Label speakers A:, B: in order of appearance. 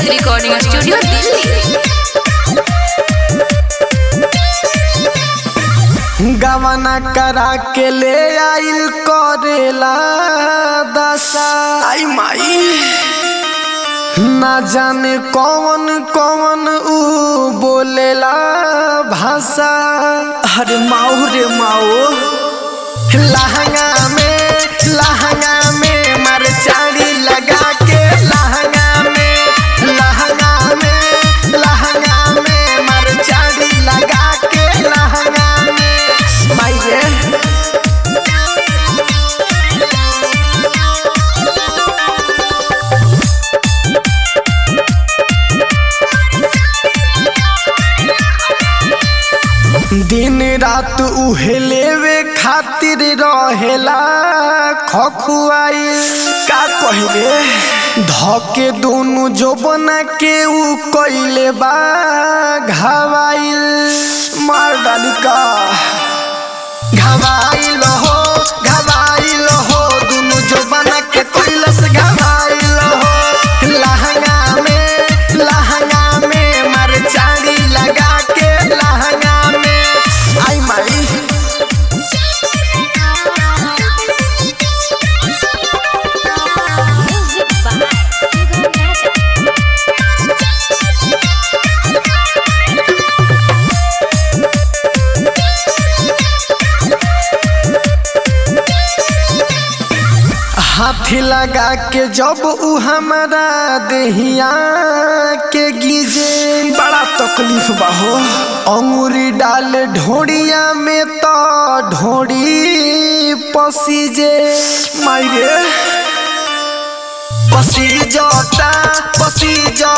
A: recording studio Delhi
B: गवना करा के ले आइल करेला दशा आई माई ना जाने कौन कौन ऊ बोलेला भाषा अरे माऊ रे माऊ लहंगा में लहंगा में मरचारी लगा के लहंगा में लहंगा में लहंगा में मरचारी लगा के लहंगा में भाई रे दिन रात उहे लेवे खातिर रहेला खखुआई का कहले धके दोनों जो बना के ऊ कइले बा घावाइल मार डाली का घावाइल हो घावाइल हो दोनों जो बना के कइलस घावाइल हो लहंगा में लहंगा में मरचारी लगा के लहंगा में आई माई
A: म्यूजिक बाय सुगम राजा
B: हाथी लगा के जब ऊ हमारा देहिया के गिजे बड़ा तकलीफ बा हो अंगूरी डाल ढोड़िया में तो ढोड़ी पसीजे मायरे पसी जता पसी जता